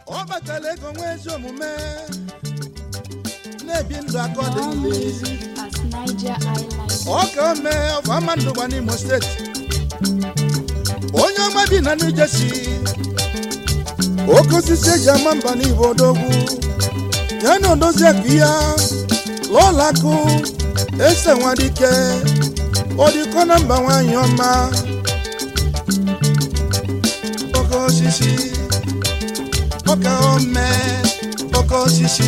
ọ batala ego nwee ezi omume na-ebi ndụ aka ọ dị More mfe music at Niger Island. ọ ka o mee ọfama ndụ gba n'imo steeti onye ọma bi na New Jersey oke osisi eji ama mba n'ibo odogwu ya na odozi akụ ya lọlakụ ese nwadike ọdịkọ na mba nwanyị ọma oke osisi ọka ome oke osisi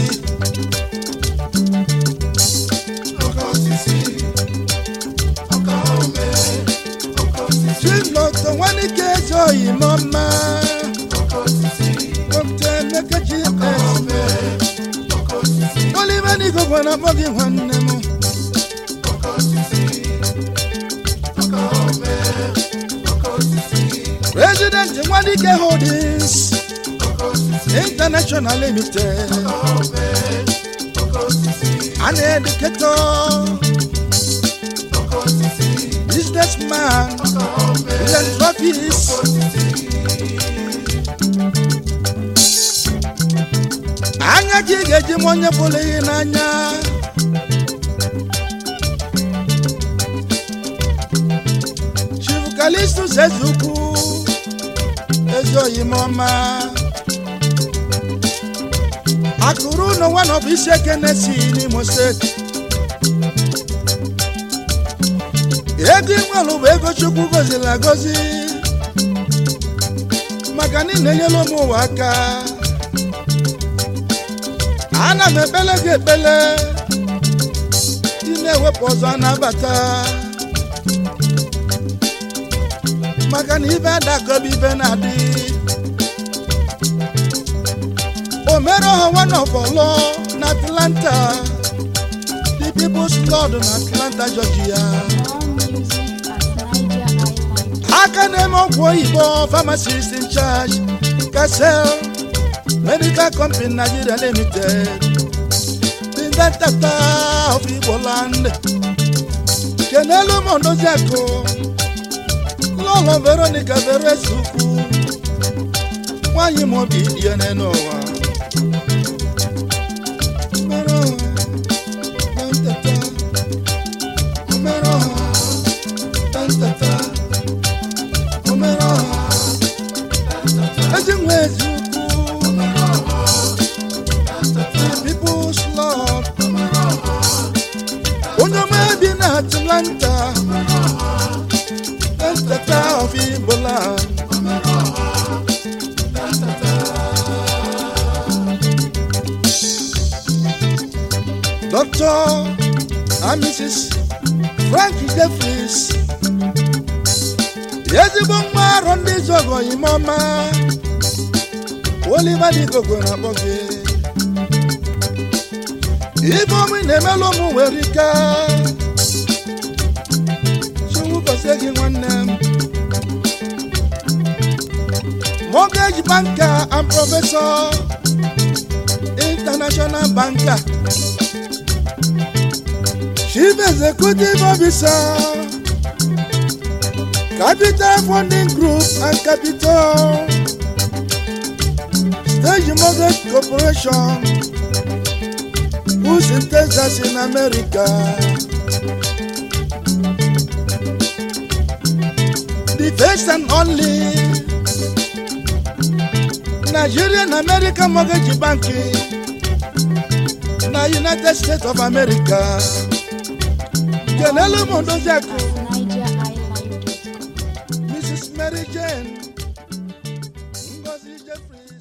oke osisi Chilọtọ nwanike eze oyi mọma Dr. Emeka GS Oliver Nigogo na akpọ gị nwanne m President Nwadike Holdings International Limited An educator businessman philanthropist anya ka ị ga-eji m onye pụrụ ihe n'anya chief kalistus eze ukwu eze oyimọma akụrụ ụlọ nwa na ọ bụ isi ekenesi n'imo steeti ego ịnwelụ bụ ego chukwu goziri agozi maka na ị na-enyere ụmụ ụwa aka ana m ekpele gị ekpele ị na-ewepụ ọzọ anabata maka na ibe adagobe ibe na-adị o mere ọha one of ọlọ na atlanta the people's lord na atlanta georgia More music at Niger Island. aka na-eme ọgwụ oyibo pharmacist in charge casel medical company nigeria limited the inventor of igbo land kenelu m odoziakụ lọlọ veronica veres ukwu nwanyị m obi die n'ụwa Mere ọha, na nteta, mere ọha, na nteta. ezi nwe ezi ukwu people's lord onye ọma bi na atlanta nteta of igbola dr and mrs frank jeffries ezigbo nwa arọ ndị zọgọ imọma oliver digogo na-akpọ gị ife ọmụ na-emelụ ụmụ nwere ike chukwu gọzie gị nwanne m mortgage banker and professor international banker chief executive officer Capital Funding Group and Capital Stage Mortgage Corporation who's in Texas in America the first and only Nigerian American Mortgage Banking na United States of America Kenelu Mondoziaku NigerIsland.com. Mrs. Mary Jane Ngozi Jeffrey